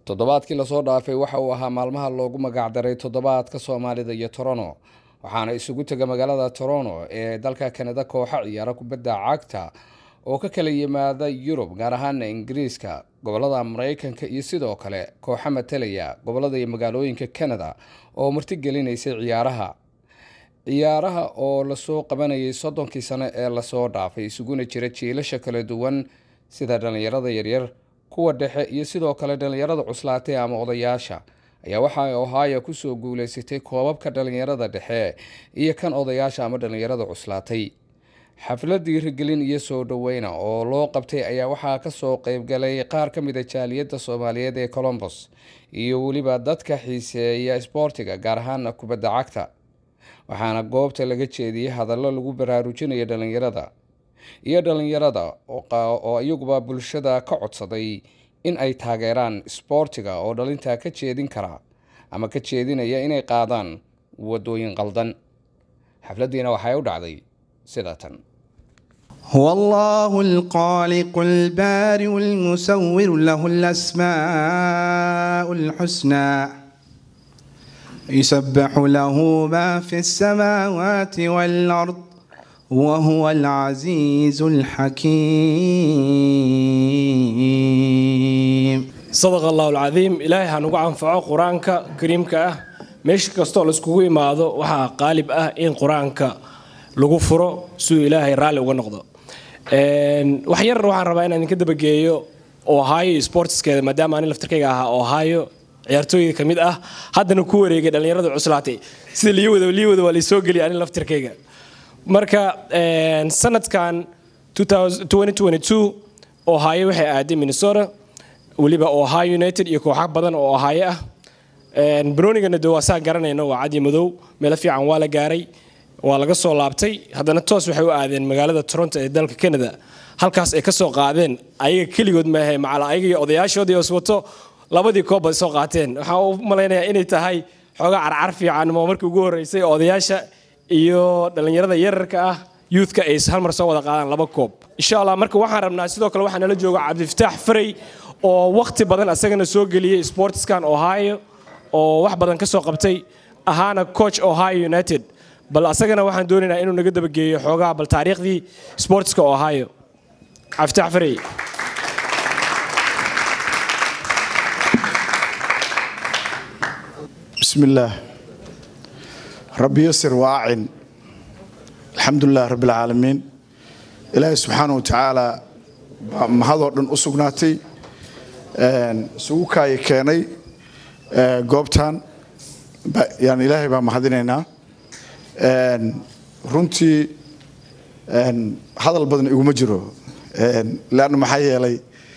toddobaadkii lasoo dhaafay waxa uu ahaa maalmaha loogu magacdaray toddobaadka soomaalida iyo toronto waxaana isugu tega magaalada toronto ee dalka kanada kooxa ciyaara kubadda cagta oo ka kala yimaada yurub gaar ahaana ingiriiska gobolada mareykanka iyo sidoo kale kooxa matalaya gobolada iyo magaalooyinka kanada oo martigelinaysay ciyaaraha ciyaaraha oo lasoo qabanayay soddonkii sano ee lasoo dhaafay isuguna jira jiilasha kala duwan sida dhallinyarada yaryar kuwa dhexe iyo sidoo kale dhallinyarada cuslaatay ama odayaasha ayaa waxay ohio kusoo guuleysatay koobabka dhallinyarada dhexe iyo kan odayaasha ama dhallinyarada cuslaatay xaflad dhiirigelin iyo soo dhoweyna oo loo qabtay ayaa waxaa kasoo qeybgalay qaar ka mida jaaliyadda soomaaliyeed ee colombos iyo weliba dadka xiiseeya isboortiga gaar ahaana kubadda cagta waxaana goobta laga jeediyey hadallo lagu baraarujinayo dhallinyarada iyo dhallinyarada oo iyaguba bulshada ka codsaday in ay taageeraan isboortiga oo dhalintaa ka jeedin kara ama ka jeedinaya inay qaadaan wadooyin qaldan xafladdiina waxay u dhacday sida tan هو الله الخالق البارئ المسور له الأسماء الحسنى يسبح له ما في السماوات والأرض وهو العزيز الحكيم sadaq allahu alcadiim ilaahay ha nugu anfaco qur-aanka kariimka ah meesha kastoo laiskugu imaado waxaa qaalib ah in qur-aanka lagu furo siduu ilaahay raalli uga noqdo wax yar waxaan rabaa inaan idinka dabageeyo ohio sportskeeda maadaama ani laftarkayga ahaa ohio ciyaartooyda ka mid ah haddana ku wareegay dhallinyarada cuslaatay sida liiwada liiwada waa laysoo geliyay ani laftarkayga marka sanadkan ohio waxay aaday minnesota weliba ohio united iyo kooxa badan oo ohio ah banoonigana de waa saan garanayno waa cadi madow meelo fiican waa la gaaray waa laga soo laabtay haddana toos waxay u aadeen magaalada toronto ee dalka canada halkaas ay ka soo qaadeen ayaga keligood maahe macal ayaga iyo odayaashoodii iswato labadii koob bay soo qaateen waxaan u malaynayaa inay tahay xoogaa carcar fiican moo markii ugu horreysay odayaasha iyo dhallinyarada yararka ah youthka ay hal mar soo wada qaadaan laba koob insha allah marka waxaan rabnaa sidoo kale waxaa nala jooga cabdifataax faray oo wakhti badan asagana soo geliyey sportskan ohio oo wax badan ka soo qabtay ahaana coach ohio united bal asagana waxaan doonaynaa inuu naga dabageeyo xoogaa bal taariikhdii sportska ohio cabdifataax faray بسم الله ربي يسر واعن الحمد لله رب العالمين إلهي سبحانه وتعالى mahadoo dhan u sugnaatay isugu kaaya keenay goobtan yani ilaahay baan mahadinaynaa runtii hadal badan iguma jiro leanna maxaa yeelay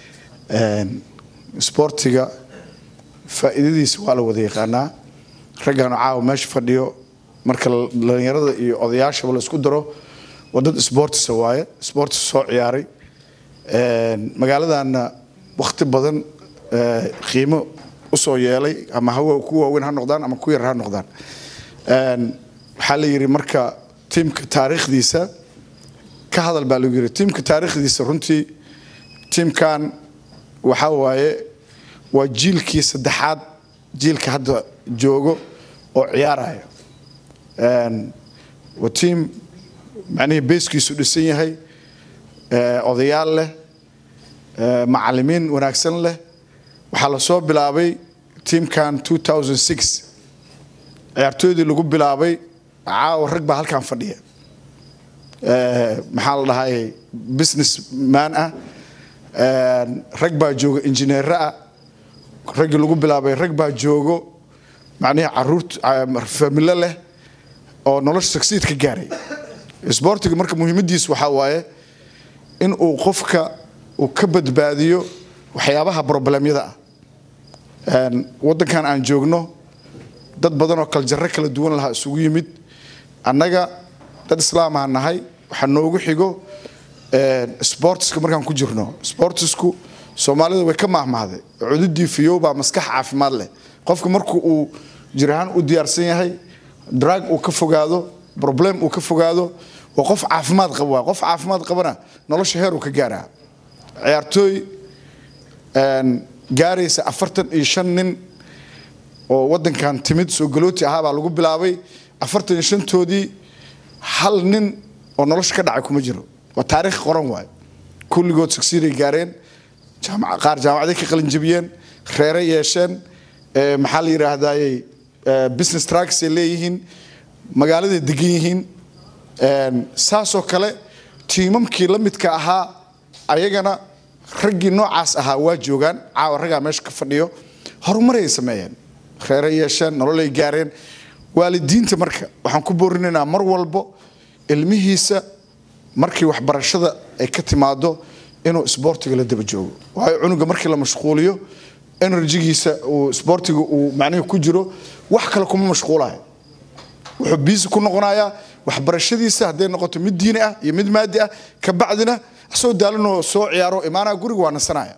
sboortiga faa'iidadiisa waa la wada yaqaanaa raggaanu caawa meesha fadhiyo marka dhallinyarada iyo odayaashaba la isku daro waa dad sboortisa waaye sboortis soo ciyaaray magaaladaana wakhti badan qiimo usoo yeelay ama hawa ku waaweyn ha noqdaan ama ku yar ha noqdaan waxaa la yidhi marka tiimka taariikhdiisa ka hadal baa lagu yidhi tiimka taariikhdiisa runtii tiimkan waxaa waaye waa jiilkii saddexaad jiilka hadda joogo oo ciyaaraya waa tiim macnihii beeskiisu dhisan yahay odayaal leh macalimiin wanaagsan leh waxaa lasoo bilaabay tiimkan ciyaartooydii lagu bilaabay caawa rag baa halkan fadhiya maxaa la dhahay business man ah rag baa jooga injineero ah raggii lagu bilaabay rag baa joogo macnihii caruurt familo leh oo nolosha succeed ka gaaray sboortiga marka muhiimadiisu waxaa waaye in uu qofka uu ka badbaadiyo waxyaabaha broblemyada ah waddankan aan joogno dad badan oo kaljarro kala duwan lahaa isugu yimid annaga dad islaamaa nahay waxaa noogu xigo sportiska markaan ku jirno sportisku soomaalida way ka mahmahday cududii fiyow baa maskax caafimaad leh qofka marku uu jirahaan u diyaarsan yahay drag uu ka fogaado problem uu ka fogaado waa qof caafimaad qaba waa qof caafimaad qabana nolosha heer uu ka gaaraa ciyaartooy gaaraysa afartan iyo shan nin oo wadankan timid soo galooti ahaa baa lagu bilaabay afartan iyo shantoodii hal nin oo nolosha ka dhacay kuma jiro waa taariikh qoran waayo kulligood succeeday gaareen jaamac- qaar jaamacaday ka qalinjabiyeen reere yeesheen eh, maxaa la yidhaahdayey business tracks ay leeyihiin magaaladay degan yihiin Een, saasoo kale tiimamkii la midka ahaa ayagana raggii noocaas ahaa waa joogaan caawa raggaa meesha ka fadhiyo horumaray sameeyeen reere yeesheen nololay gaareen waalidiinta marka waxaan ku boorinaynaa mar walbo ilmihiisa markii waxbarashada ay ka timaado inuu isboortiga la daba joogo waayo cunuga markii la mashquuliyo enerjigiisa uu isboortiga uu macnihi ku jiro wax kale kuma mashquulayo wuxuu biisi ku noqonayaa waxbarashadiisa hadday noqoto mid diini ah iyo mid maadi ah ka bacdina asoo daalanoo soo ciyaaro imaanaa guriga waa nasanaya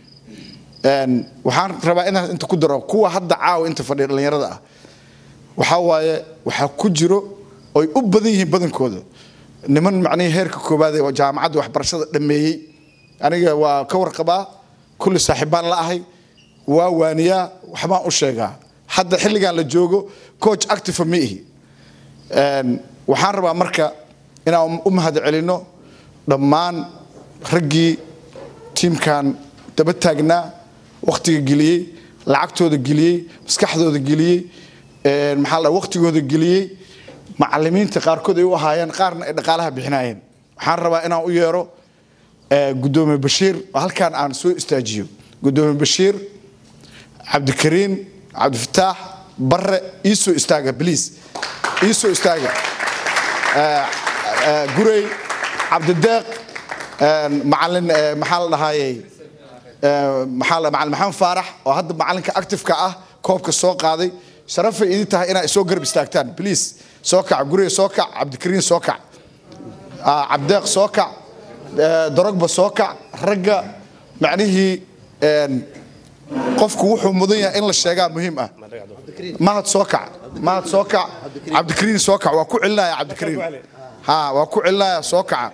Een, waxaan rabaa inaan inta ku daro kuwa hadda caawa inta fadhiya dhallinyarada ah waxaa waaye waxaa ku jiro oy u badan yihiin badankooda niman macnihii heerka koobaad ee jaamacadda waxbarashada dhammeeyey aniga waa ka warqabaa kulli saaxiibaan la ahay waa waaniyaa waxbaan u sheegaa hadda xilligan la joogo coach active ma ihi Een, waxaan rabaa marka inaan u mahad celino dhammaan raggii tiimkan daba taagnaa wakhtiga geliyey lacagtooda geliyey maskaxdooda geliyey een, maxaa la wakhtigooda geliyey macalimiinta qaarkood ay u ahaayeen qaarna ay dhaqaalaha bixinayeen waxaan rabaa inaan u yeero eh, gudoomiye bashiir oo halkaan aan soo istaajiyo gudoomiye bashiir cabdikariin cabdifataax bare iisoo istaaga bliis iisoo istaaga Eh, eh, gurey cabdideeq een, macalin eh, maxaa la dhahayey eh, maxaa la- macalin maxamed faarax oo hadda macalinka actifeka ah koobka soo qaaday sharafay idin tahay inaa isoo garab istaagtaan bliis soo kac gurey soo kac cabdikariin soo kac Ah, cabdeeq soo kac eh, dorogba soo kac ragga macnihii een, qofku wuxuu mudan yahay in la sheegaa muhiim ah mahad soo kac mahad soo kac cabdikariin soo kac waa ku celinaya cabdikariin ha waa ku celinaya soo kaca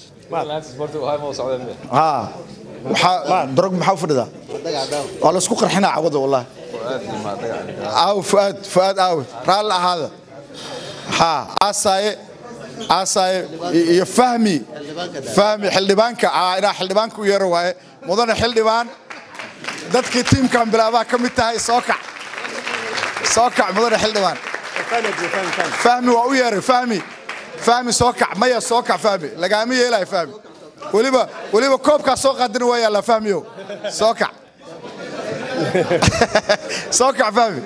ha waxaa dorog maxaa u fadhidaa waa laysku qarxinaa cawada wallahi aaw fuaad fuaad aawe raalli ahaada ha aasaaye aasaaye iyo fahmi fahmi xildhibaanka ah inaa xildhibaanka u yeero waaye mudane xildhibaan dadkii tiimkan bilaabaa ka mid tahay soo kac soo kac mudane xildhibaan fahmi waa u yeeray fahmi fahmi soo kac maya soo kac fahmi lagaama yeelayo fahmi weliba weliba koobkaa soo qaadina waa yaallaa fahmiyo soo kac soo kac fahmi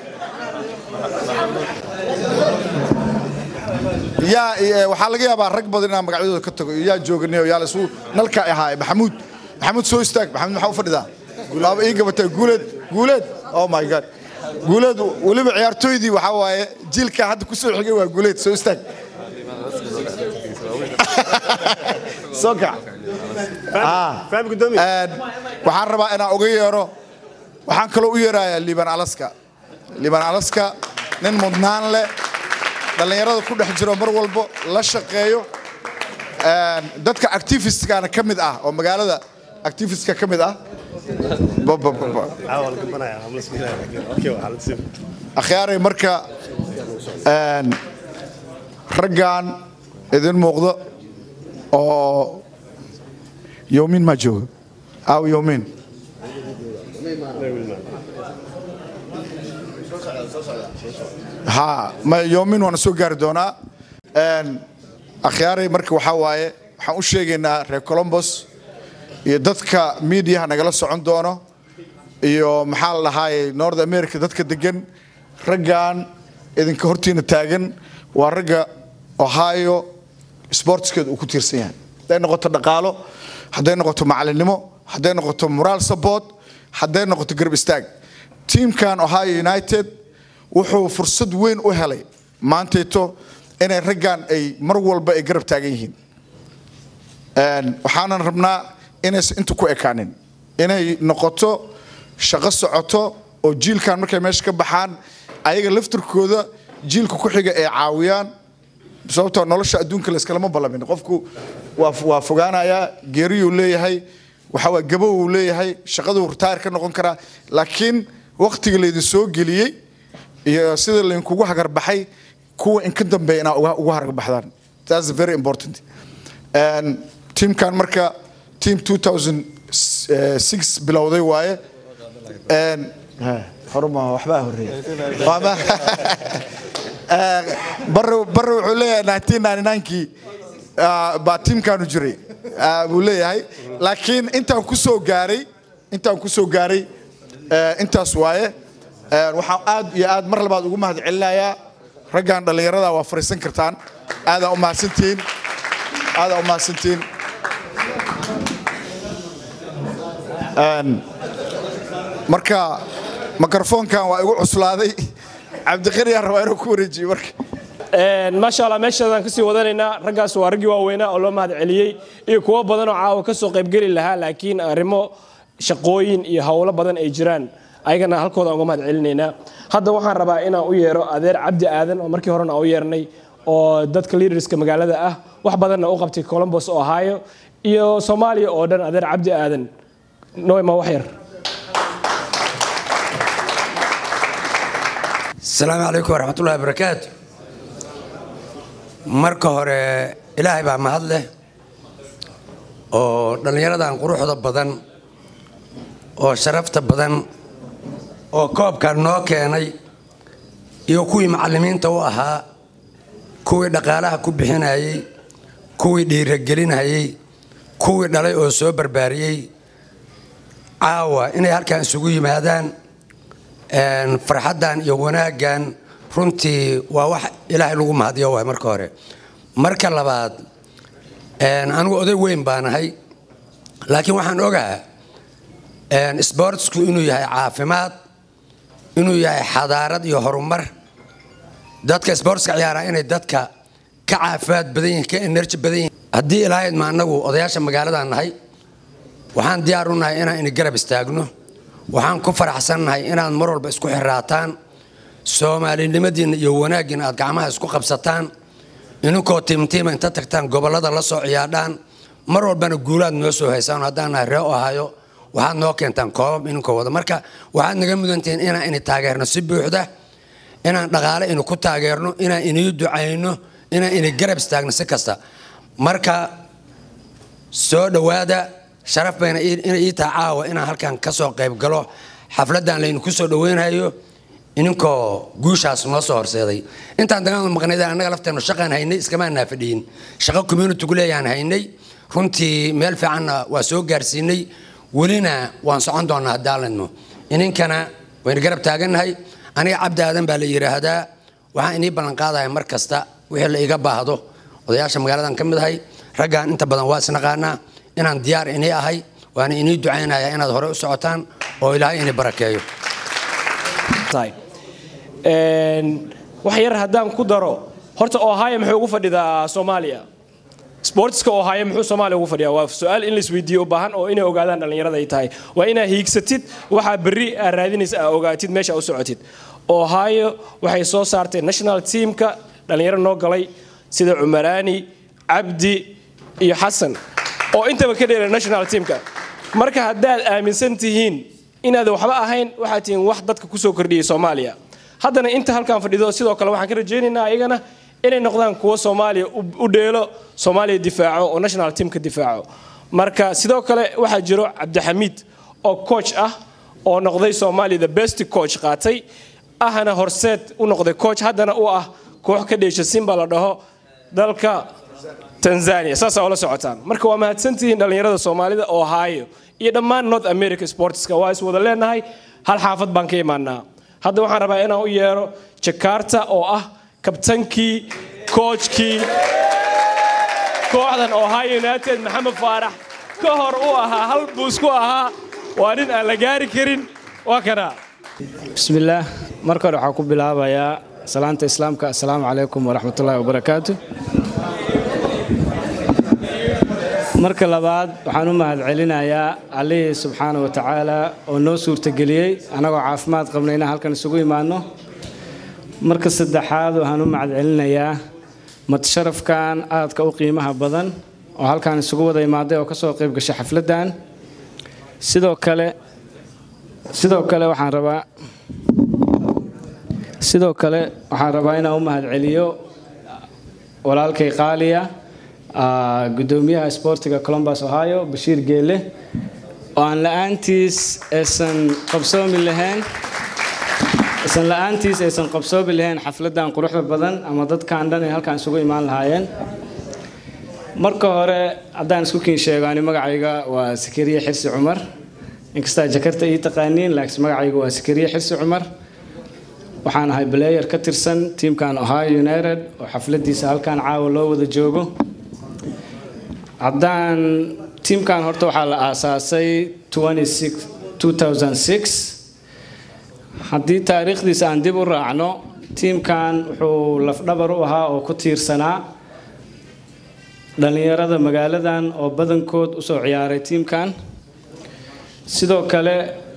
yaa eh, waxaa laga yaabaa rag badan inaan magacyadooda ka tago iyo yaa jooganiyo yaa lasu nalka ahaay maxamuud maxamuud soo istaag maxamuud maxaa u fadhidaa waaba ii gabatay guuleed guuleed oh my god guuleed weliba ciyaartooydii waxaa waaye jiilka hadda ku soo xigay waa guuleed soo istaag soo kac Ah. Een, waxaan rabaa inaan uga yeero waxaan kaloo u yeerayaa liban alaska liban alaska nin mudnaan leh dhallinyarada ku dhex jiro mar walbo la shaqeeyo Een, dadka activistkana ka mid ah oo magaalada activistka ka mid ah Ba- ba- ba- ba. akhyaaray marka een, raggan idin muuqdo oo yowmiin maa jooga aaw yowmiin ha ma yowmiin waana soo gaari doonaa Een, akhyaaray marka waxaa waaye waxaan u sheegaynaa reer colombos iyo dadka miidiyaha nagala socon doono iyo maxaa la dhahaaye north america dadka degan raggan idinka hortiina taagan waa ragga ohio sportskeeda uu ku tiirsan yahay hadday noqoto dhaqaalo hadday noqoto macalinimo hadday noqoto moral support hadday noqoto garab istaag tiimkan ohio united wuxuu fursad weyn u helay maantayto inay raggan ay mar walba ay garab taagan yihiin Een, waxaanan rabnaa inaysan inta ku ekaanin inay noqoto shaqo socoto oo jiilkan markay meesha ka baxaan ayaga laftirkooda jiilka ku xiga ay caawiyaan sababtoo nolosha adduunka layskalama ballamin qofku waa waa fogaanayaa geeriyuu leeyahay waxaa waay gabow uu leeyahay shaqaduu ritaayr ka noqon karaa laakiin waqtiga laydin soo geliyey iyo sida laydinkugu hagarbaxay kuwa inka dambeeya inaa uga uga hagarbaxdaan that's very important And teamkan marka team 2006 bilowday waaye And, ha, horuma waxbaa horeeya Waama- Eh, barre barre wuxuu leeyahay 1999kii ah, baa tiimkaanu jiray ah, buu leeyahay laakiin intaan ku soo gaaray intaan ku soo gaaray eh, intaas waaye Eh, waxaan aad iyo aad mar labaad ugu mahad celinayaa raggan dhallinyarada waa fariisan kartaan aadaa u mahadsantihiin aadaa u mahadsantihiin Een, marka mikrofoonkan waa igu cuslaaday cabdiqani aan rabaa inuu ku wareejiyo marka maasha allah meeshaadaan kasii wadanaynaa raggaas waa raggii waaweynaa oo loo mahad celiyey iyo kuwo badan oo caawa kasoo qaybgeli lahaa laakiin arrimo shaqooyin iyo howlo badan ay jiraan ayagana halkooda aan uga mahad celinaynaa hadda waxaan rabaa inaan u yeero adeer cabdi aadan oo markii horena u yeernay oo dadka leaderska magaalada ah wax badanna u qabtay columbus ohio iyo soomaaliya oo dhan adeer cabdi aadan noema wax yar asalaamu calaykum waraxmatullahi wabarakaatu marka hore ilaahay baa mahad leh oo dhallinyaradan quruxda badan oo sharafta badan oo koobkan noo keenay iyo kuwii macallimiinta u ahaa kuwii dhaqaalaha ku bixinayey kuwii dhiiragelinayey kuwii dhalay oo soo barbaariyey caawa inay halkan isugu yimaadaan een, farxaddan iyo wanaaggan runtii waa wax ilaahay lagu mahadiyo waay marka hore marka labaad een, anigu oday weyn baan ahay laakiin waxaan ogaa een, sportsku inuu yahay caafimaad inuu yahay xadaarad iyo horumar dadka sportska ciyaaraa inay dadka ka caafimaad badan yihiin ka enerji badan yihiin haddii ilaahayd ma anagu odayaasha magaaladan nahay waxaan diyaar u nahay inaan ini garab istaagno waxaan ku faraxsannahay inaad mar walba isku xiraataan soomaalinimadiinna iyo wanaaggiina aad gacmaha isku qabsataan ininkoo tiimtiima inta tagtaan gobollada la soo ciyaadhaan mar walbana guulaad noo soo haysaan haddaan nahay ree ohayo waxaad noo keentaan koobab ininkoo wada marka waxaad naga mudantihiin inaan ini taageerno si buuxda inaan dhaqaale ini ku taageerno inaan inii ducayno inaan ini garab istaagno si kasta marka soo dhowaada sharaf bayna ii- inay ii tahay caawa inaan halkan ka soo qayb galo xafladdan laydinku soo dhoweynayo ininkoo guushaas noo soo horseeday intaan dagaal maqnaydaan annaga lafteennu shaqaan haynay iskamaanaa fadhiyin shaqo communitigu leeyaan haynay runtii meel fiicanna waa soo gaarsiinay welina waan socon doonaa haddaaladno ininkana waynu garab taagannahay aniga cabdi aadan baa la yidhaahdaa waxaan inii ballanqaadaya mar kasta wixii la iga baahdo odayaasha magaaladan ka mid ahay raggaan inta badan waa isnaqaanaa inaan diyaar inii ahay waana inii ducaynaya inaad hore u socotaan oo ilaahay ini barakeeyo tahay Een, wax yar haddaan ku daro horta ohio muxuu ugu fadhidaa soomaaliya sportska ohio muxuu soomaaliya ugu fadhiyaa waa su-aal in laisweydiiyo u baahan oo inay ogaadaan dhallinyarada ay tahay waa inaa hiigsatid waxaa berri aa raadinaysa aa ogaatid meesha u socotid ohio waxay soo saartay national teamka dhallinyaro noo galay sida cumaraani cabdi iyo xasan oo intaba ka dheera national teamka marka haddaad aaminsan tihiin inaad waxba ahayn waxaad tihiin wax dadka kusoo kordhiyey soomaaliya haddana inta halkan fadhido sidoo kale waxaan ka rajaynaynaa ayagana inay noqdaan kuwo soomaaliya u- u dheelo soomaaliya difaaco oo national teamka difaaco marka sidoo kale waxaa jiro cabdixamiid oo coach ah oo noqday soomaaliya the best coach qaatay ahna horseed u noqday coach haddana u ah koox ka dheesha simba la dhaho dalka tanzania saasaa ula socotaan marka waa mahadsantihiin dhallinyarada soomaalida ohio iyo dhammaan north america sportska waa is wada leenahay hal xaafad baan ka imaanaa hadda waxaan rabaa inaan u yeero jakarta oo ah kabtankii koojkii kooxdan ohio united maxamed faarax ka hor u ahaa hal buus ku ahaa waa nin aan la gaari karin waa kana bismillaah marka hore waxaan ku bilaabayaa salaanta islaamka assalaamu calaykum waraxmatullaahi wabarakaatu marka labaad waxaan u mahad celinayaa allihii subxaana wa tacaala oo noo suurtageliyey annagoo caafimaad qabna inaan halkan isugu imaanno marka saddexaad waxaan u mahad celinayaa madsharafkan aadka u qiimaha badan oo halkan isugu wada imaaday oo kasoo qayb gashay xafladdan sidoo kale sidoo kale waxaan rabaa sidoo kale waxaan rabaa inaan u mahadceliyo walaalkay qaaliya ah, guddoomiyaha isboortiga columbus ohio bashiir geele oo aan la-aantiis aysan qabsoomi lahayn aysan la-aantiis aysan qabsoomi lahayn xafladan quruxda badan ama dadkan dhan ay halkan isugu imaan lahaayeen marka hore haddaan isku kiin sheego ani magacayga waa sakariye xirsi cumar inkastaa jakarta ii taqaaniin laakiin magacayga waa sakariye xirsi cumar waxaan ahay player ka tirsan tiimkan ohio united oo xafladiisa halkan caawa loo wada joogo haddaan tiimkan horta waxaa la aasaasay 26 2006 haddii taariikhdiisa aan dib u raacno tiimkan wuxuu lafdhabar u ahaa oo ku tiirsanaa dhallinyarada magaaladan oo badankood usoo ciyaaray tiimkan sidoo kale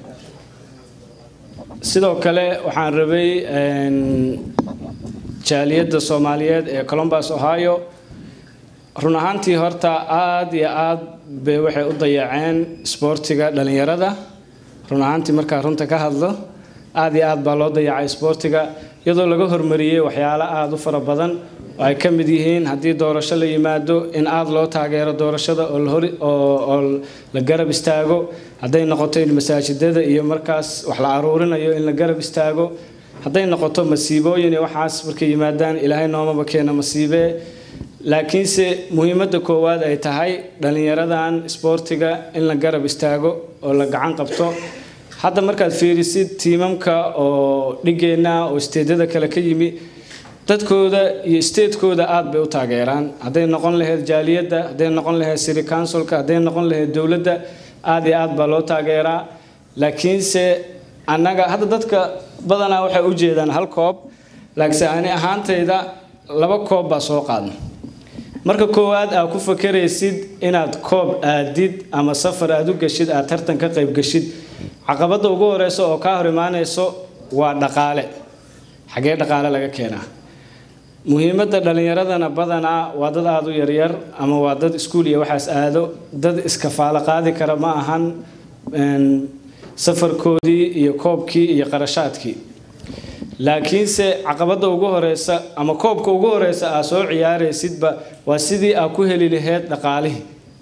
sidoo kale waxaan rabay een, jaaliyadda soomaaliyeed ee columbus ohio run ahaantii horta aad iyo aad bay waxay u dayaceen isboortiga dhallinyarada run ahaantii markaa runta ka hadlo aad iyo aad baa loo dayacay isboortiga iyadoo laga hormariyey waxyaalo aada u fara badan oo ay ka mid yihiin haddii doorasho la yimaado in aada loo taageero doorashada oo la hori oo oo la garab istaago hadday noqoto in masaajidada iyo markaas wax la aruurinayo in la garab istaago hadday noqoto masiibooyin iyo waxaas markay yimaadaan ilaahay noomaba keena masiibee laakiinse muhiimadda koowaad ay tahay dhallinyaradan isboortiga in la garab istaago oo la gacan qabto hadda markaad fiirisid tiimamka oo dhigeenna oo isteedyada kale ka yimi dadkooda iyo isteedkooda aad bay u taageeraan hadday noqon lahayd jaaliyadda hadday noqon lahayd city councilka hadday noqon lahayd dowladda aad iyo aad baa loo taageeraa laakiinse annaga hadda dadka badanaa waxay u jeedaan hal koob laakiinse ani ahaantayda laba koob baa soo qaadna marka koowaad aad ku fakaraysid inaad koob aadid ama safar aad u geshid aad tartan ka qayb geshid caqabadda ugu horeysa oo kaa hor imaanayso waa dhaqaale xagee dhaqaale laga keenaa muhiimadda dhallinyaradana badanaa waa dad aada u yaryar ama waa dad iskuul iyo waxaas aado dad iskafaalo qaadi kara ma ahan een, safarkoodii iyo koobkii iyo qarashaadkii laakiinse caqabadda ugu horeysa ama koobka ugu horeysa aad soo ciyaaraysidba waa sidii aad ku heli lahayd dhaqaalihii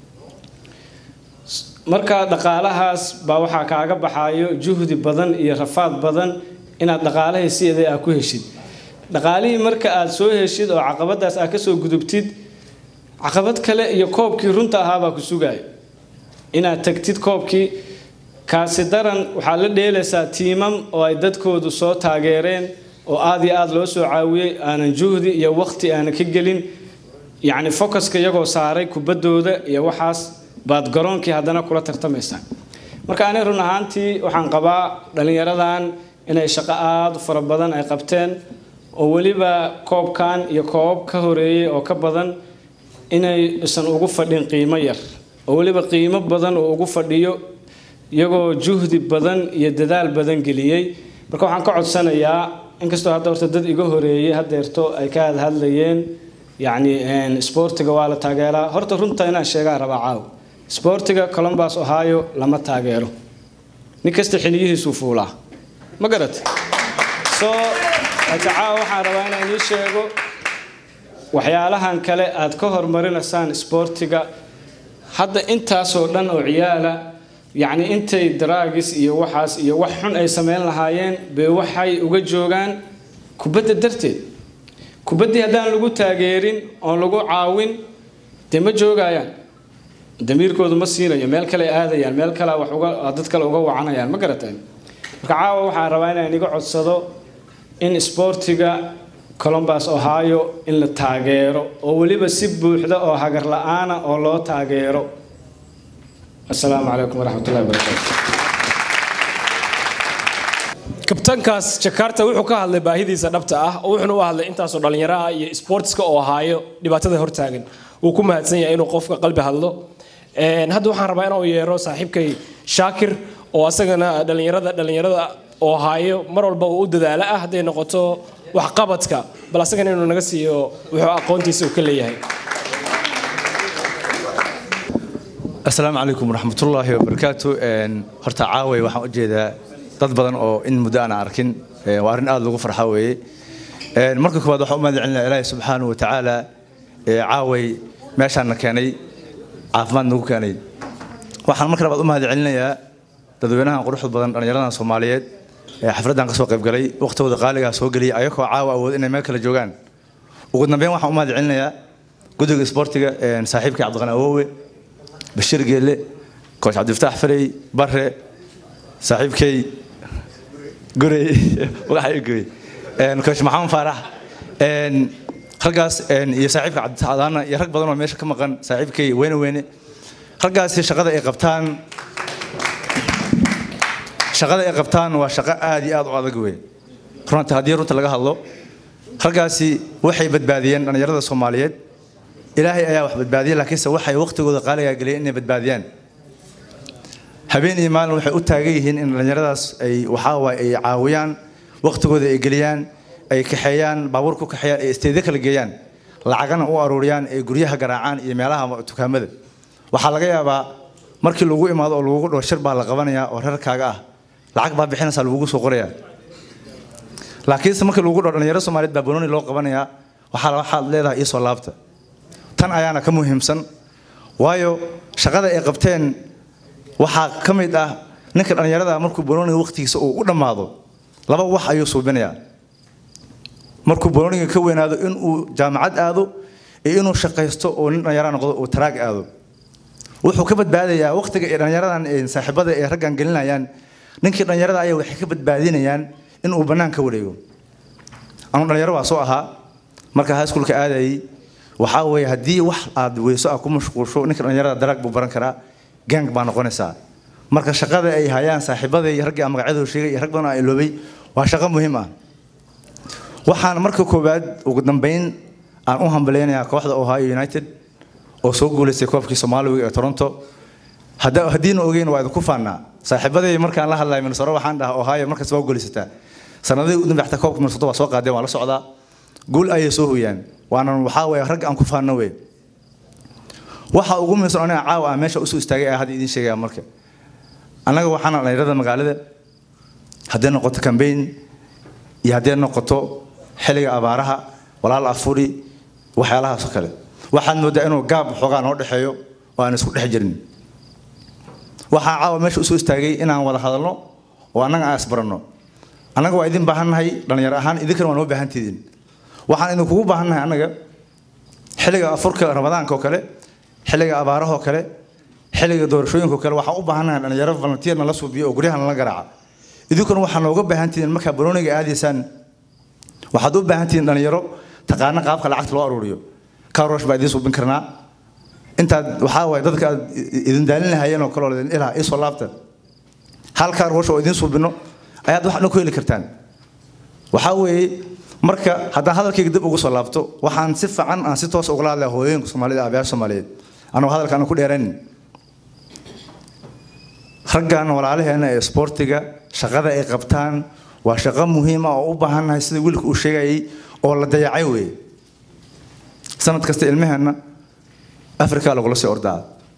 marka dhaqaalahaas baa waxaa kaaga baxayo juhdi badan iyo rafaad badan inaad dhaqaalahii sideeda aad ku heshid dhaqaalihii marka aad soo heshid oo caqabadaas aad kasoo gudubtid caqabad kale iyo koobkii runta ahaabaa ku sugaya inaad tagtid koobkii kaasi daran waxaad la dheelaysaa tiimam oo ay dadkoodu soo taageereen oo aad iyo aad loo soo caawiyey aanan juhdi iyo waqti aanan ka gelin yacni focuska iyagoo saaray kubaddooda iyo waxaas baad garoonkii haddana kula tartamaysaa marka ani run ahaantii waxaan qabaa dhallinyaradan inay shaqo aada u fara badan ay qabteen oo weliba koobkan iyo koobab ka horeeyey oo ka badan inay isan ugu fadhin qiimo yar oo weliba qiimo badan oo ugu fadhiyo iyagoo juhdi badan iyo dadaal badan geliyey marka waxaan ka codsanayaa inkastoo hadda horta dad iga horeeyey hadeerto ay ka hadhadlayeen yacni sboortiga waa la taageeraa horta runta inaan sheegaa rabaa caaw sboortiga columbus ohio lama taageero nin kasta xiliyihiisuu fuulaa ma garat so laakiin caawa waxaan rabaa inaan ii sheego waxyaalahan kale aad ka hormarinaysaan sboortiga hadda intaasoo dhan oo ciyaala yacni intay daraagis iyo waxaas iyo wax xun ay samayn lahaayeen bay waxay uga joogaan kubadda darteed kubaddii haddaan lagu taageerin oon lagu caawin dee ma joogayaan damiirkoodu ma siinayo meel kale aadayaan meel kale wax uga dad kale uga wacanayaan ma garateen marka caawa waxaan rabaa inaan iga codsado in sboortiga columbus ohio in la taageero oo weliba si buuxda oo hagar la-aana oo loo taageero asalaamu calaykum waraxmat ullahi wabarakaatu kabtankaas jakarta wuxuu ka hadlay baahidiisa dhabta ah oo wuxuuna u hadlay intaasoo dhallinyaro ah iyo sportska oo haayo dhibaatada hortaagan wuu ku mahadsan yahay inuu qofka qalbi hadlo hadda waxaan rabaa inuu yeero saaxiibkay shaakir oo asagana dhallinyarada dhallinyarada oo haayo mar walba uu u dadaalo ah hadday noqoto waxqabadka bal asagana inuu naga siiyo wuxuu aqoontiisa uu ka leeyahay asalaamu calaykum waraxmatullaahi wabarakaatu horta caaway waxaan u jeedaa dad badan oo in muddo aan arkin waa arrin aad lagu farxa weeye marka koowaad waxaan u mahad celinaya ilaahi subxaanahu wa tacaala caaway meeshaana keenay caafimaad nagu keenay waxaan marka labaad u mahad celinayaa dadweynahan quruxda badan dhallinyaradan soomaaliyeed ee xafladdan ka soo qaybgalay waqtigooda qaaligaa soo geliyay ayagoo caawa awood inay meel kale joogaan ugu dambeyn waxaan u mahad celinayaa guddiga isboortiga saaxiibkii cabdiqani awowe bashir geelle kooch cabdifataax farey bare saaxiibkay gurey magaxa goy kooch maxamed faarax raggaas iyo saaxiibka cabditaadaana iyo rag badan oo meesha ka maqan saaxiibkay weyne weyne raggaasi shaqada ay qabtaan shaqada ay qabtaan waa shaqo aad iyo aad u adag wey runta haddii runta laga hadlo raggaasi waxay badbaadiyeen dhallinyarada soomaaliyeed ilaahay ayaa wax badbaadiyay laakiinse waxay waqtigooda qaaligaa geliyeen inay badbaadiyaan habeen iyo maalin waxay u taagan yihiin in dhallinyaradaas ay waxaa waaye ay caawiyaan waqtigooda ay geliyaan ay kaxeeyaan baabuur ku kaxeeyaan ay isteedyo kala geeyaan lacagana u aruuriyaan ay guryaha garaacaan iyo meelaha dukaamada waxaa laga yaabaa markii lagu imaado oo lagugu dhaho shir baa la qabanayaa oo reerkaaga ah lacag baa bixinaysaa lagugu soo qorayaa laakiinse markii lagu dhaho dhalinyaro soomaaliyeed baa banooni loo qabanayaa waxaa waxaad leedahay iisoo laabta tan ayaana ka muhiimsan waayo shaqada ay qabteen waxaa ka mid ah ninka dhallinyarada markuu banooniga waqtigiisa uu u dhammaado laba wax ayuu suubinayaa markuu banooniga ka weynaado inuu jaamacad aado iyo inuu shaqaysto oo nin dhallinyara noqdo uu taraag aado wuxuu ka badbaadayaa waqtiga ay dhallinyaradan saaxiibada ay raggan gelinayaan ninkii dhallinyarada ayaa waxay ka badbaadinayaan inuu bannaan ka wareego anu dhallinyaro waa soo ahaa marka highschoolka aadayay waxaa weeye haddii wax aad weyso aad ku mashquulsho ninka dhallinyarada daraag buu baran karaa gang baa noqonaysaa marka shaqada ay hayaan saaxiibada iyo raggii aan magacyadooda sheegay iyo rag badan oo aan iloobay waa shaqo muhiim ah waxaan marka koowaad ugu dambeyn aan u hambaleynayaa kooxda ohio united oo soo guulaystay koobkii soomaaliga ee toronto haddiina ogeyn waa idinku faannaa saaxiibaday markaan la hadlaya minnesota waxaan dhahaa ohio markaas waa guulaysataa sanadihii u dambe xataa koobka minnesota waa soo qaadeen waa la socdaa guul ayay soo hoyaan waana waxaa weeye ragga aan ku faanno wey waxa ugu muhiimsan aniga caawa ah meesha usoo istaagay ah hadda idiin sheegaya marka annaga waxaana dhallinyarada magaalada hadday noqoto cambaign iyo hadday noqoto xilliga abaaraha walaal afuri waxyaalahaasoo kale waxaad moodaa inuu gaab xoogaa noo dhexeeyo oo aan isku dhex jirin waxaa caawa meesha usoo istaagay inaan wada hadalno oo annaga aan isbaranno annaga waa idin baahannahay dhallinyaro ahaan idinkana waa noo baahantidiin waxaan idinkugu baahannahay annaga xilliga afurka ramadaanka oo kale xilliga abaaraha oo kale xilliga doorashooyinka oo kale waxaan u baahannahay dhallinyaro volunteer nala suubiyo oo guryaha nala garaaca idinkuna waxaa nooga baahantihiin markaa barooniga aadaysaan waxaad u baahantihiin dhallinyaro taqaana qaabka lacagta loo aruuriyo karosh baa idiin suubin karnaa intaad waxaa waaye dadka aad idin daalin lahayeen oo kale oo idin ilaha iisoo laabta hal karosh oo idiin suubino ayaad wax dhan ku heli kartaan waxaa weeye marka haddaan hadalkayga dib ugu soo laabto waxaan si fiican aan si toos ugala hadlaya hooyooyinka soomaalida aabayaasha soomaaliyeed anuu hadalka aan ku dheeraynin raggan walaalaheena ee isboortiga shaqada ay qabtaan waa shaqo muhiima oo u baahannahay sida wiilka uu sheegayay oo la dayacay weeye sanad kasta ilmaheenna afrika lagula sii ordaa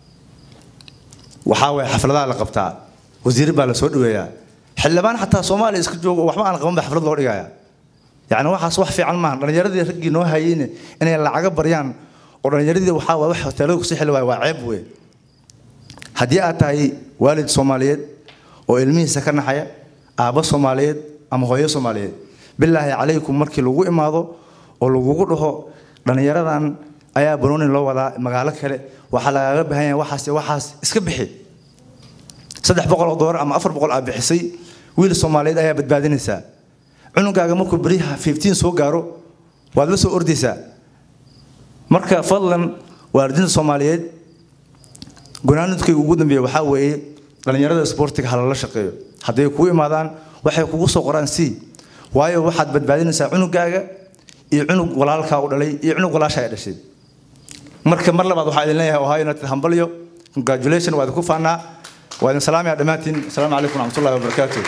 waxaa weeye xafladaha la qabtaa wasiir baa la soo dhaweeyaa xildhibaan xataa soomaaliya iska joogo waxba aan qaban ba xaflad loo dhigayaa yacni waxaas wax fiican maaha dhallinyaradii raggii noo hayeyne inay lacaga baryaan oo dhallinyaradii waxaa waa wax hoteelada kusii xili waaya waa ceeb weeye haddii aad tahay waalid soomaaliyeed oo ilmihiisa ka naxaya aabbo soomaaliyeed ama hooyo soomaaliyeed bilaahi calaykum markii lagu imaado oo lagugu dhaho dhallinyaradan ayaa banooni loo wadaa magaalo kale waxaa lagaaga baahan yahay waxaas iyo waxaas iska bixi saddex boqol oo doolar ama afar boqol aa bixisay wiil soomaaliyeed ayaa badbaadinaysaa cunugaaga markuu beriyaha fifteen soo gaaro waad la soo ordaysaa marka fadlan waalidiinta soomaaliyeed gonaanudkayga ugu dambeeya waxaa weeye dhallinyarada isboortiga ha lala shaqeeyo hadday kugu imaadaan waxay kugu soo qoraan c waayo waxaad badbaadinaysaa cunugaaga iyo cunug walaalkaa u dhalay iyo cunug walaasha ay dhashay marka mar labaad waxaa idin leeyahay ohio united hambalyo congratulation waa idinku faanaa waa idin salaamaya dhammaantiin asalaamu calaykum waraxmatullahi wabarakaatu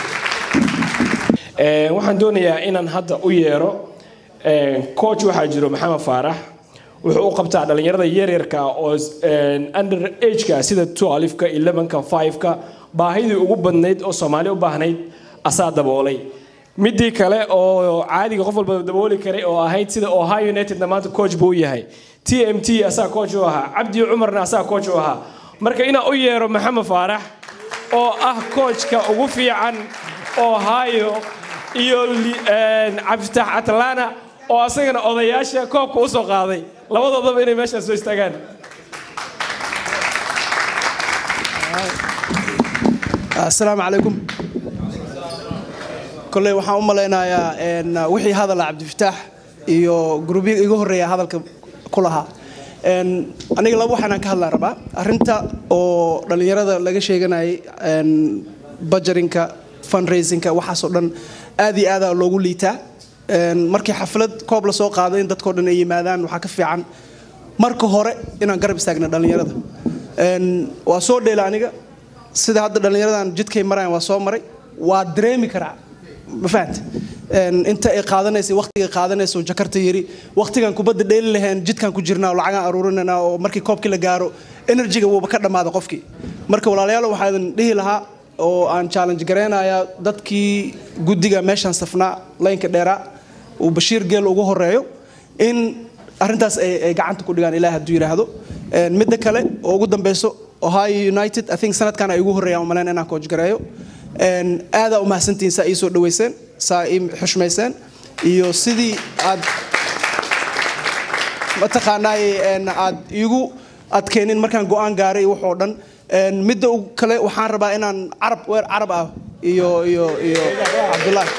waxaan doonayaa inaan hadda u yeero coach waxaa jiro maxamed faarax wuxuu u qabtaa dhalinyarada yaryarka oo under ageka sida 12ka 11ka 5ka baahidii ugu badnayd oo soomaali u baahnayd asaa daboolay midii kale oo caadiga qof walba dabooli karay oo ahayd sida ohio unitedna maanta coach buu u yahay t m t asaa coach u ahaa cabdi cumarna asaa coach u ahaa marka inaan u yeero maxamed faarax oo ah coachka ugu fiican ohio iyo cabdifatax atlana oo asagana odayaasha koobka usoo qaaday labadoodaba inay meeshaas soo istaagaan asalaamu calaykum kolley waxaan u malaynayaa wixii hadala cabdifataax iyo gruubya iga horreeya hadalka ku lahaa aniga laba waxaanaan ka hadlaan rabaa arrinta oo dhallinyarada laga sheeganayay bajarinka fundraisingka waxaasoo dhan aad iyo aada loogu liitaa markii xaflad koob la soo qaado in dadkao dhan ay yimaadaan waxaa ka fiican marka hore inaan garab istaagna dhallinyarada waa soo dheela aniga sida hadda dhallinyaradan jidkay marayaan waa soo maray waa dareemi karaa ma fahanta inta ay qaadanaysa waqtiga qaadanaysa jakarta yiri waqtigan kubadda dheeli lahayn jidkan ku jirnaa oo lacagaan aruurinayna oo markii koobkii la gaaro enerjiga wuuba ka dhammaada qofkii marka walaalayaal waxaa idin dhihi lahaa oo aan challenge gareynayaa dadkii guddiga meeshaan safnaa laynka dheeraa uu bashiir geel ugu horeeyo in arrintaas ay gacanta ku dhigaan ilaah hadduu yidhaahdo midda kale oo ugu dambeyso ohio united i think sanadkan ay ugu horreeyaan umaleyn inaan coach gareeyo aadaa u mahadsantihiin saa ii soo dhaweyseen saa ii xushmayseen iyo sidii aad mataqaanaay aad iigu adkeenin markaan go-aan gaaray waxoo dhan midda kale waxaan rabaa inaan carab weer carab ah iyo iyo iyo cabdullaahi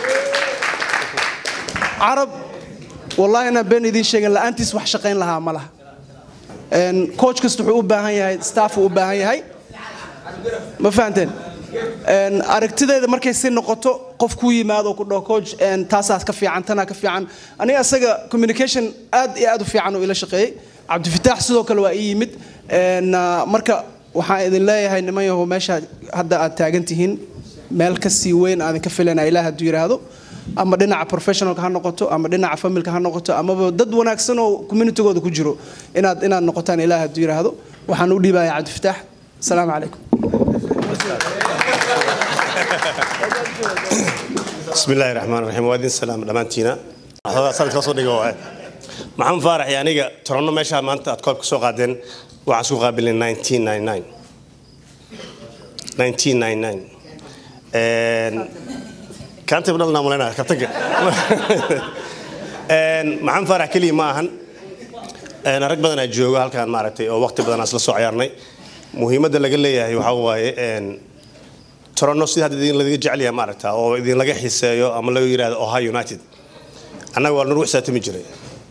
carab wallaahi inaan been idiin sheegin la-aantiis wax shaqayn lahaa ma laha coach kasta wuxuu u baahan yahay staff uu u baahan yahay ma fahanteen aragtideeda markay si noqoto qof ku yimaado ku dhaho coach taasaas ka fiican tanaa ka fiican aniga asaga communication aad iyo aad u fiican uu ila shaqeeyey cabdifataax sidoo kale waa ii yimid marka waxaan idin leeyahay niman yahow meesha hadda aad taagan tihiin meel ka sii weyn aadin ka filanaa ilaah hadduu yidhaahdo ama dhinaca professionalka ha noqoto ama dhinaca familka ha noqoto amaba dad wanaagsan oo communitygooda ku jiro inaad inaad noqotaan ilaah hadduu yidhaahdo waxaan u dhiibayaa cabdifataax asalaamu calaykum بسم الله الرحمن الرحيم وادين السلام دمانتينا هذا صار كسر دقيقة واحد محمد فارح يعني جا ترى ماشى ما أنت أتكلم كسر قادين وعسو قابل 1999 1999 كانت بدل ناملنا كتجي محمد فارح كلي معهن أنا رك بدنا جوجا هالكان معرتي أو وقت بدنا أصل سو عيارني مهمة اللي قال لي هي وحواي torono sida hadda idin laga jecel yahay maaragta oo idin laga xiiseeyo ama laga yiraahdo ohio united annaga waa nagu xisaabtami jiray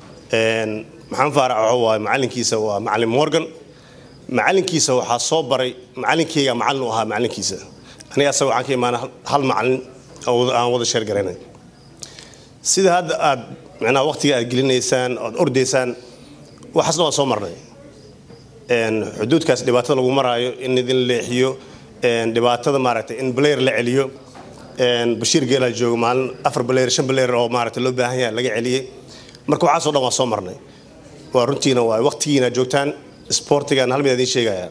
maxaan faarac waxa waaye macalinkiisa waa macalin morgan macalinkiisa waxaa soo baray macalinkeyga macalin u ahaa macalinkiisa aniga asaga waxaan ka imaana hal macalin aan wada sheer garaynay sida hadda aad macnaha waqtiga aad gelinaysaan ood ordaysaan waxaasna waa soo marnay xuduudkaas dhibaatada lagu maraayo in idin leexiyo dhibaatada maaragtay in baleer la celiyo bashiir geelaa jooga maalin afar baleer shan baleer oo maaragtay loo baahan yahay laga celiyey marka waxaasoo dhan waa soo marnay waa runtiina waa waqtigiina joogtaan sportigan hal mid idin sheegaya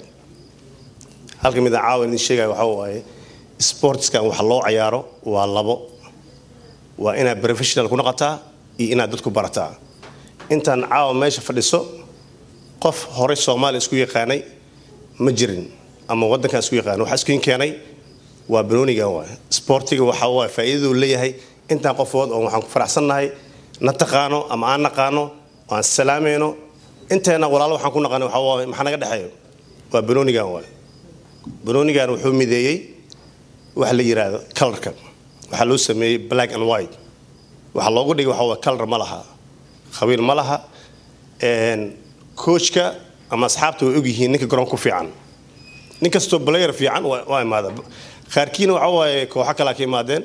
halka mid caawa idin sheegaya waxaa waaye sportskan wax loo cayaaro waa labo waa inaad professional ku noqotaa iyo inaad dadku barataa intaan caawa meesha fadhiso qof horey soomaaliya isku yaqaanay ma jirin ama wadankan isku yaqaan waxa isku keenay waa banoonigan waay sportiga waxa waa faa'iidadu leeyahay intaan qofood oo waxaan ku faraxsannahay na taqaano ama aan naqaano aan salaamayno inteena walaalo waxaan ku naqaanay waxa waa maxaa naga dhexeeyo waa banoonigan waay banoonigan wuxuu mideeyey waxa la yiraahdo colorka waxaa loo sameeyey black and white waxaa loogu dhigay waxa waa color ma laha khabiir ma laha coachka ama asxaabta way ogyihiin ninka garoon ku fiican nin kastoo player fiican waa imaada qaarkiina waxa waaye kooxo kalaa ka imaadeen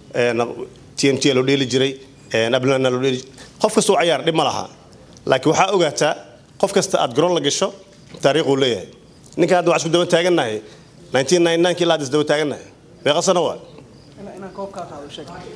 t m t loo dheeli jiray ablana loo dheeli qof kastoo cayaar dhib ma laha laakiin waxaa ogaataa qof kasta aad garoon la gasho taariikhuu leeyahay ninka hadda waxaa isku daba taagannahay 1999 kii ilaa hadda isdaba taagannahay meeqa sano waa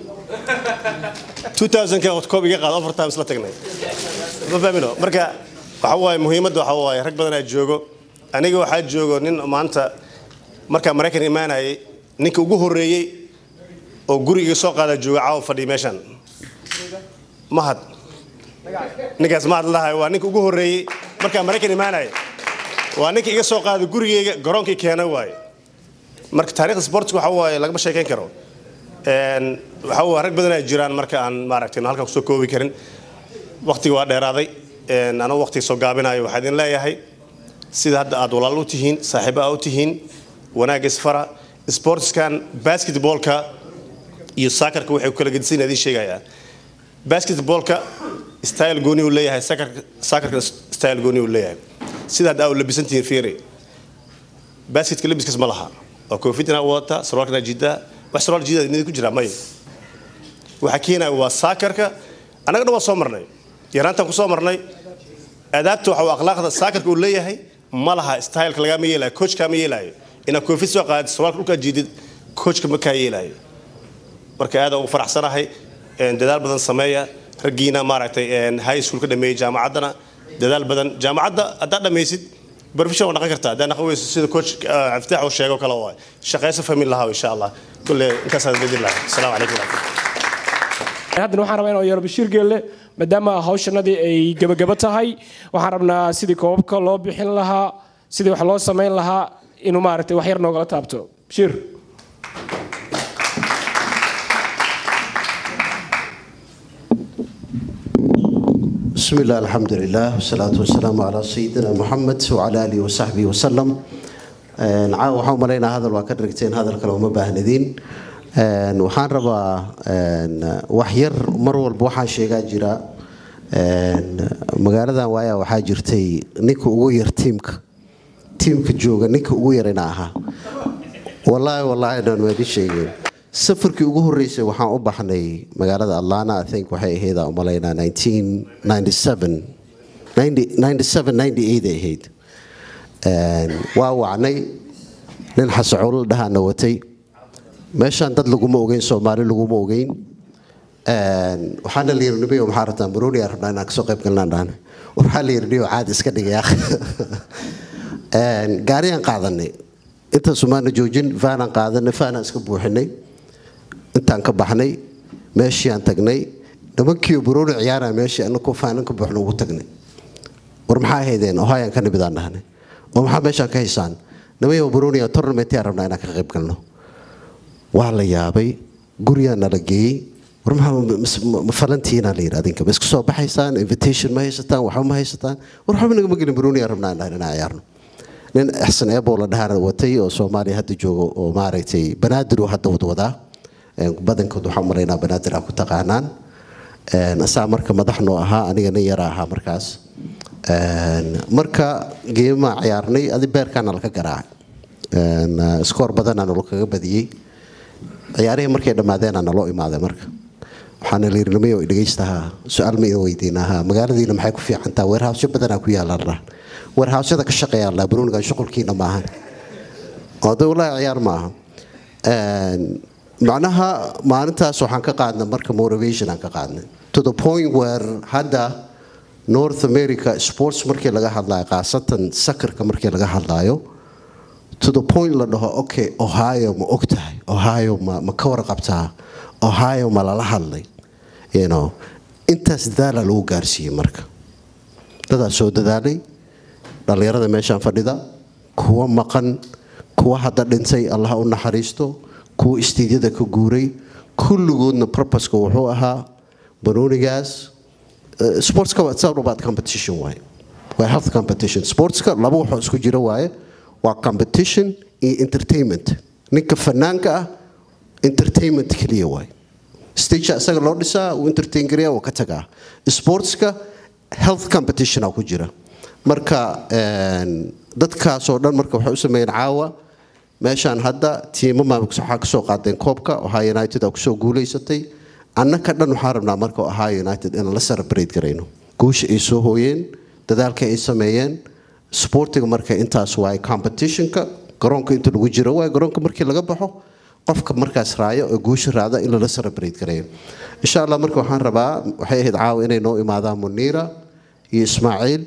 2000 ka koob iga qaado overtime isla tagnay ma fahmino marka waxa waaye muhiimadda waxa waaye rag badan aa joogo aniga waxaa joogo nin maanta markaa maraykan imaanayay ninka ugu horreeyey oo guriga soo qaada jooga caawa fadhiya meeshan mahad ninkaas mahad lahay waa ninka ugu horreeyey markaa maraykan imaanaya waa ninka iga soo qaada gurigeyga garoonkii keena waaye marka taariikhda sportska waxa waaye lagama sheekayn karo Een, waxa waaye rag badan ay jiraan marka aan maaragtay halkan kusoo koobi karin waqtiga waa dheeraaday Een, anoo waqtiga soo gaabinayo waxaa idin leeyahay sida hadda aad walaal u tihiin saaxiibo aa u tihiin wanaagga isfara sportskan basketballka iyo saakarka waxay ku kala gedisan idiin sheegayaa basketballka style gooni uu leeyahay saakarka saakarka style gooni uu leeyahay sida hadda aa u labisan tihiin fiiri basketka labiskaas ma laha oo koofidana wadata sarwaalkana jidaa wax sarwaal jidaa mid ku jira may waxa keenaya waa saakarka annagana waa soo marnay yaraantaan ku soo marnay adaabta waxa uu akhlaaqda saakarka uu leeyahay ma laha styleka lagama yeelayo coachka ma yeelayo inaad koofid soo qaadid sarwaalka dhulkaa jiidid coachka ma kaa yeelayo marka aad ugu faraxsanahay een, dadaal badan sameeya raggiina maaragtay een, high school ka dhameeyey jaamacaddana dadaal badan jaamacadda haddaad dhammaysid profession waa dhaqan kartaa haddaa dhaqan weyso sida coach ah, cabdifatax uu sheego kale waay shaqayso famil lahaa insha allah kulle intaasaan bedin lahay asalaamu calaykum waraxmatullahi haddana waxaan rabaa inaan yeero bashiir geelle maadaama hawshanadii ay gebagabo tahay waxaan rabnaa sidii koobabka loo bixin lahaa sidii wax loo samayn lahaa inuu maaragtay wax yar noogala taabto bashiir بسم الله الحمد لله والصلاة والسلام على سيدنا محمد وعلى آله وصحبه وسلم Een, caawa waxaan u malaynaa hadal waa ka dhigteen hadal kale uma baahnadiin Een, waxaan rabaa een, wax yar mar walba waxaan sheegaa jira een, magaaladan waaya waxaa jirtay ninka ugu yar tiimka tiimka jooga ninka ugu yarina ahaa wallaahi wallaahi dhan waa idin sheegeen safarkii ugu horreysay waxaan u baxnay magaalada atlanta i think waxay ahayd aan u malaynaa 1997 90 97 98 ay ahayd Een, waa wacnay nin xasacuul dhahaana watay meeshaan dad laguma ogeyn soomaali laguma ogeyn Een, waxaana la yiri nimayo maxaa rabtaa marooni aa rabnaa inaan kasoo qayb galnaan dhahna war waxaa la yiri niyo caadi iska dhigaya gaariyaan qaadanay intaasu maana joojin vaanaan qaadanay vaanaan iska buuxinay intaan ka baxnay meeshiaan tagnay nimankiiyo marooni ciyaaraya meeshii anakoo faanan ka buuxna ugu tagnay war maxaa ahaydeen ohayaan ka nimidaan dhahnay oo maxaa meeshaan ka haysaan nimayo baronia tournamentia rabnaa inaan ka qayb galno waa la yaabay guriyaa nala geeyey war maxaa ma falantiina la yidhi adinka ma isku soo baxaysaan invitation ma haysataan waxba ma haysataan war waxba nagama gelin baronia rabnaa inaan inaan ciyaarno nin xasan eebo la dhahaana watay oo soomaaliya hadda joogo oo maaragtay banaadir uu hadda wadwadaa badankood waxaan maraynaa banaadir aa ku taqaanaan asaa marka madax noo ahaa aniga nin yara ahaa markaas marka geemaa ciyaarnay adi beerkaana laka garaacay skoor badanaa nalo kaga badiyey ciyaarihii markay dhammaadeenaa naloo imaaday marka waxaana la yidhi nimayo dhegaystaha su-aal ma idin weydiinaha magaaladiina maxay ku fiicantaa weerhaawsyo badanaa ku yaalaan dhaa weerhaawyada ka shaqeeyaan laa baruuniga shuqulkiina maahan oo de wallaahi ciyaar maaha macnaha maalintaas waxaan ka qaadnay marka motivation aan ka qaadnay to the point where hadda north america sports markii laga hadlayo khaasatan sakarka markii laga hadlayo to the point la dhaho okay ohio ma og tahay ohio ma, ma ka warqabtaa ohio ma lala hadlay you know intaas dadaala lagu gaarsiiyey marka dadaa soo dadaalay dhallinyarada meeshaan fadhida kuwa maqan kuwa hadda dhintay allah u naxariisto kuwa istiidyada ka guuray kulligoodna purposka wuxuu ahaa banoonigaas sportska it's all about competition waaye waa health competition sportska laba waxoo isku jira waaye waa competition iyo entertainment ninka fanaanka ah entertainment keliya waaye stage isaga loo dhisaa uu entertain gareeya waa ka tagaa sportska health competition ku jira marka dadkaasoo dhan marka waxay u sameeyeen caawa meeshaan hadda tiimama waxaa kasoo qaadeen koobka ohio united aa kusoo guulaysatay annaka dhan waxaan rabnaa marka ohio united inaan la celebrate garayno guusha ay soo hooyeen dadaalka ay sameeyeen sportiga marka intaas waaye competitionka garoonka inta lagu jiro waaye garoonka markii laga baxo qofka markaas raayo oo guusha raacda in lala celebrate gareeyo insha allah marka waxaan rabaa waxay ahayd caawa inay noo imaadaan muniira iyo ismaaciil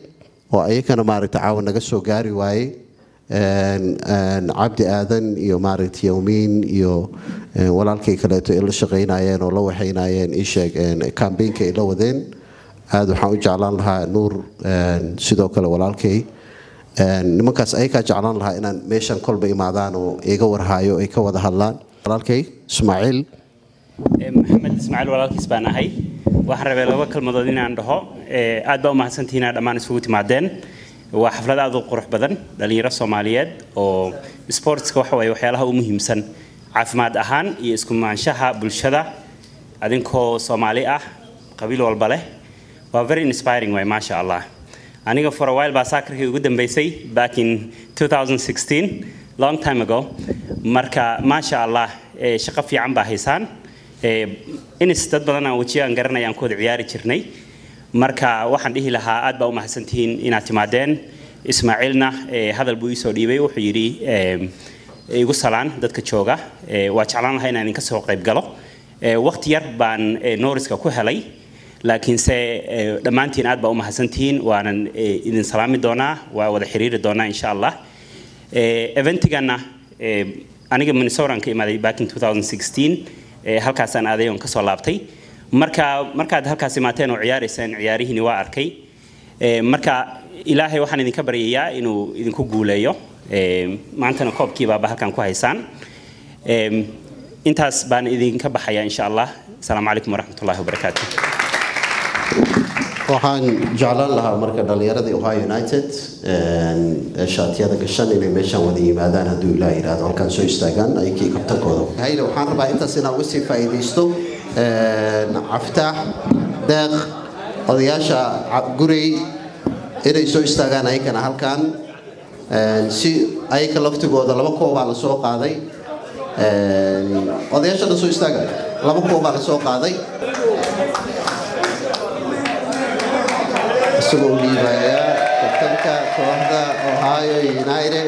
oo ayakana maaragta caawa naga soo gaari waaye cabdi aadan iyo maaragta yowmiin iyo walaalkay kaleeto ay la shaqaynayeen oo la waxaynayeen isheeg kambeynka ay la wadeen aada waxaan u jeclaan lahaa nuur sidoo kale walaalkay nimankaas ayakaa jeclaan lahaa inaan meeshan kolba imaadaan oo iga warhaayo ay ka wada hadlaan walaalkay ismaaciil maxamed ismaaciil walaalkiis baan ahay waxaan rabay laba kalmadood inaan dhaho aad baa u mahadsantihiin inaad dhammaan isugu timaadeen waa xaflad aad u qurux badan dhalinyaro soomaaliyeed oo sportska waxa waye waxyaalaha u muhiimsan caafimaad ahaan iyo iskumaanshaha bulshada adinkoo soomaali ah qabiil walba leh waa very inspiring way maasha allah aniga for a while baa saakarkii ugu dambeysay back in 2016 long time ago marka maasha allah shaqo fiican baa haysaan inis dad badan aan wejiyo aan garanaya aan ku wada ciyaari jirnay marka waxaan dhihi lahaa aad baa u mahadsantihiin inaad timaadeen ismaaciilna hadal buu iisoo dhiibay wuxuu yidhi igu salaan dadka jooga waa jeclaan lahaa inaan idinka soo qayb galo waqti yar baan nooriska ku helay laakiinse dhammaantiin aad baa u mahadsantihiin waanan idin salaami doonaa waa wada xiriiri doonaa insha allah eventigana aniga minnesotan ka imaaday back in 2016 halkaasaan aaday oon kasoo laabtay marka markaad halkaas imaateen oo ciyaaraysaan ciyaarihiini waa arkay marka ilaahay waxaan idinka baryayaa inuu idinku guuleeyo maantana koobkii baaba halkan ku haysaan intaas baan idinka baxaya insha allah asalaamu calaykum waraxmat ullahi wabarakaatu waxaan jeclaan lahaa marka dhallinyaradii ohio united shaatiyada gashan inay meeshaan wada yimaadaan hadduu ilaah yidhaahdo halkaan soo istaagaan ayakii kabtankooda hayle waxaan rabaa intaas inaan uga sii faa'iidaysto caftaax deeq odayaasha gurey inay soo istaagaan ayakana halkaan si ayaka laftigooda laba koobaa la soo qaaday odayaasha dhan soo istaaga laba koobaa la soo qaaday isagoo dhiibaya kabtanka kooxda ohio united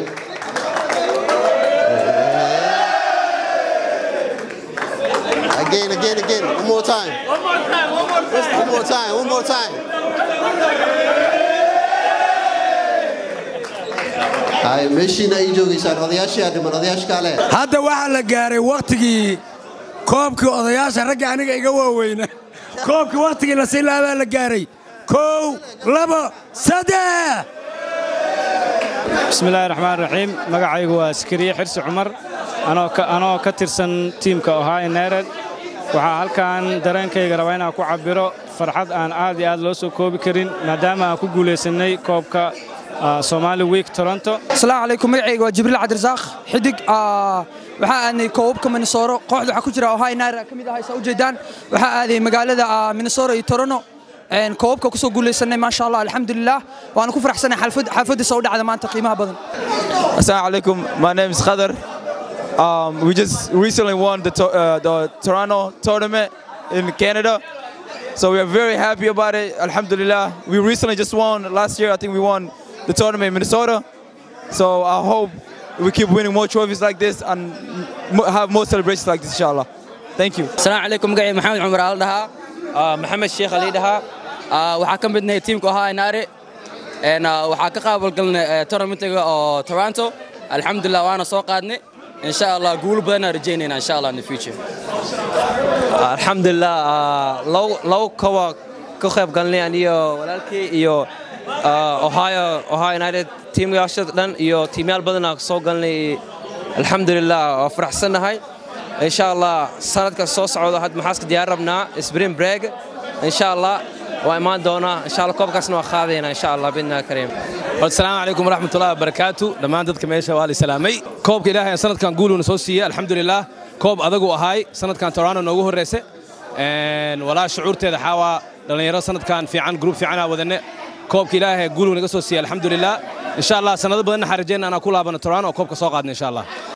Again, again, again. One more time. One more time. One more time. One more time. One more time. Ay, meeshiina ay joogaysaan odayaashii aa dhiman odayaasha kale. hadda waxaa la gaaray wakhtigii koobkii odayaasha ragga aniga iga waaweyna koobkii wakhtigii la sii laabaa la gaaray kow labo saddex bismillaahi raxmaan raxiim magacaygu waa askariye xirsi cumar anoo ka tirsan tiimka ohio united waxaa halkan dareenkayga rabaa inaan ku cabbiro farxad aan aad iyo aad loo soo koobi karin maadaama aan ku guulaysannay koobka somali week toronto asalaamu calaykum magacayga waa jibriil cabdirasaaq xidig waxaa aadnay koobabka minnesoro kooxda waxaa ku jira ohio united ka mid ah saa ujeedaan waxaa aaday magaalada minnesoro iyo toronto koobabka kusoo guulaysanay maasha allah alxamdulilah waana ku faraxsanay xaafadiisa u dhacda maanta qiimaha badan Assalamu alaikum. My name is Khadar. Um, we just recently won the, to- uh, the Toronto tournament in Canada. So we are very happy about it. Alhamdulillah. We recently just won last year. I think we won the tournament in Minnesota. So I hope we keep winning more trophies like this and m- have more celebrations like this, inshallah. Thank you. السلام عليكم مقعي محمد عمر آل دها محمد الشيخ علي دها waxaa ka midnahay tiimka ahaa inaare waxaa ka qaabalgalnay tournamentiga oo toronto alxamdulilah waana soo qaadnay insha allah guul badanaa rajaynayna insha allah in the future alxamdulilah labo koba ka qayb galnay aniyo walaalkii iyo ohio ohio united tiimyaasha dhan iyo tiimyaal badanaa soo galnay alxamdulilah waa faraxsannahay insha allah sanadka soo socda had maxaaska diyaar rabnaa spring break insha allah waa imaan doonaa insha allah koobkaasna waa qaadayna insha allah bidna kariim asalaamu calaykum waraxmatullahi wabarakaatu dhammaan dadka meesha waa la salaamay koobka ilaahay sanadkan guuluuna soo siiyey alxamdulilah koob adagu ahaay sanadkan toronto noogu horreyse walaa shucuurteeda xaawaa dhallinyaro sanadkan fiican gruub fiicanaa wadane koobka ilaahay guuluu naga soo siiyey alxamdulilah insha allah sanado badanna xaan rajayna anaa ku laabano toronto oo koobka soo qaadna insha allah